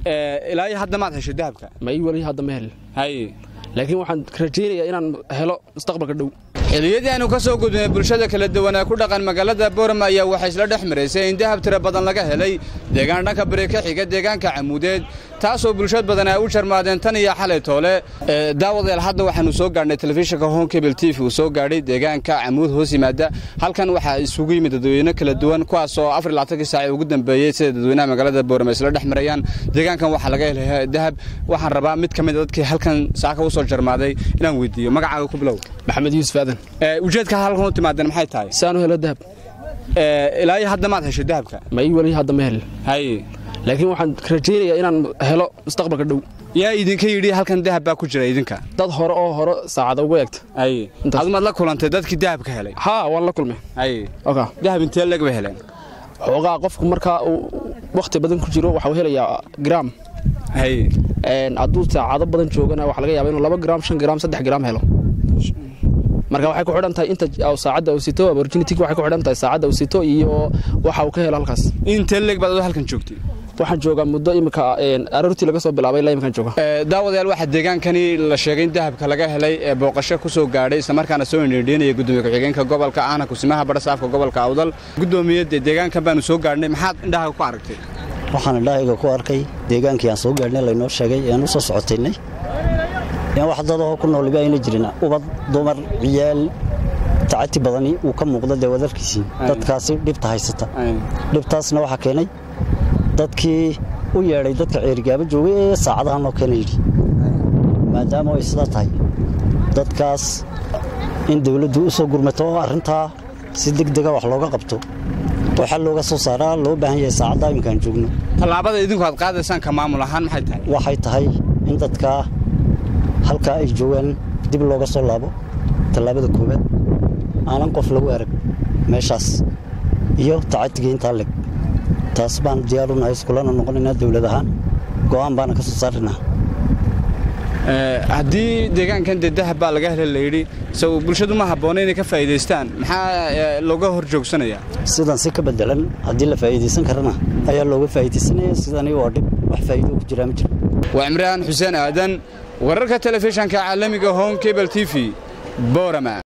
ilaa iyo hadda maad heshay dahabka ma ii weli hadda ma helin haye laakiin waxaan rajaynayaa inaan helo mustaqbalka dhow xilliyadii aanu ka soo gudbinay bulshada kala duwan ee ku dhaqan magaalada boorama ayaa waxay isla dhex maraysay in dahab tiro badan laga helay deegaan dhanka bari ka xiga deegaanka camuudeed taasoo bulshad badan ay u jarmaadeen tan iyo xalay toole daawadeel hadda waxaanu soo gaadhnay telefishinka home cable t v uu soo gaadhay deegaanka camuud hoos yimaada halkan waxaa isugu yimid dadweyne kala duwan kuwaasoo afar iyo labaatankii saac ee ugu dambeeyey sida dadweynaha magaalada boorama isla dhex marayaan deegaankan waxaa laga helay dahab waxaan rabaa mid ka mid a dadkii halkan saaka u soo jarmaaday inaan weydiiyo magacaaga ku bilow maxamed yuusuf aadan ujeedka halkan u timaadeen maxay tahay saanu helo dahab ilaa iyo hadda maad heshay dahabka ma ii weli hadda ma helin haye laakiin waxaan rajaynayaa inaan helo mustaqbalka dhow yaa idinka yidhi halkan dahab baa ku jira idinka dad hore oo hore saacada ugu eegta haye Intaas. adumaad la kulantay dadkii dahabka helay haa waan la kulmay haye oka dahab intee leg bay heleen xoogaa qofku markaa uu wakhti badan ku jiro waxuu helayaa gram haye Een, hadduu saacado badan joogana waxaa laga yaabaa inuu laba gram shan gram saddex gram helo marka waxay ku xidhan tahay inta uu saacadda uu sito opportunity waxay ku xidhan tahay saacadda uu sito iyo waxa uu ka helo halkaas intee leg baad adoo halkan joogtay waxaan joogaa muddo imika een, aroortii laga soo bilaabay ilaa iminkan jooga daawadayaal waxaa deegaankani la sheegay in dahabka laga helay ee booqasho ku soo gaadhay islamarkaana soo indhiindhiinaya gudoomiye ku-xigeenka gobolka ahna kusimaha badhasaafka gobolka awdal gudoomiyadde deegaankan baanu soo gaadhnay maxaad indhaha ku aragtay waxaan indhahayga ku arkay deegaankii aan soo gaadhnay laynoo sheegay ean u soo socotaynay in wax dadahoo ku nooliba ayna jirin ubad dumar ciyaal tacati badani uu ka muuqdo dee wadarkiisii dadkaasi dhibta haysata dhibtaasna waxaa keenay dadkii u yeedhay dadka ceerigaaba joogay ee saacadaha noo keena yidhi maadaama ay sidaa tahay dadkaas in dawladdu u soo gurmato oo arrintaa si degdega wax looga qabto oo xal looga soo saaraa loo baahan yahay saacaddaa iminkaan joogno tallaabada idinku aad qaadaysaan ka maamul ahaan maxay tahay waxay tahay in dadkaa halkaa ay joogaan dib looga soo laabo tallaabada koowaad aanan qof lagu arag meeshaas iyo tacatiga intaa leg taas baan diyaar u nahay iskulana noqonaynaa dawlad ahaan go'aan baana ka soo saaraynaa haddii deegaankan dee dahab baa laga helay layidhi sow bulshadu ma habboona inay ka faa'iidaystaan maxaa eh, looga hor joogsanayaa sidan si ka bedelan haddii la faa'iidaysan karana ayaa looga faa'iidaysanaya sidani waa dhib wax faa'iido ku jiraa ma jiro waa cimraan xuseen aadan wararka telefishanka caalamiga home cable t v boorama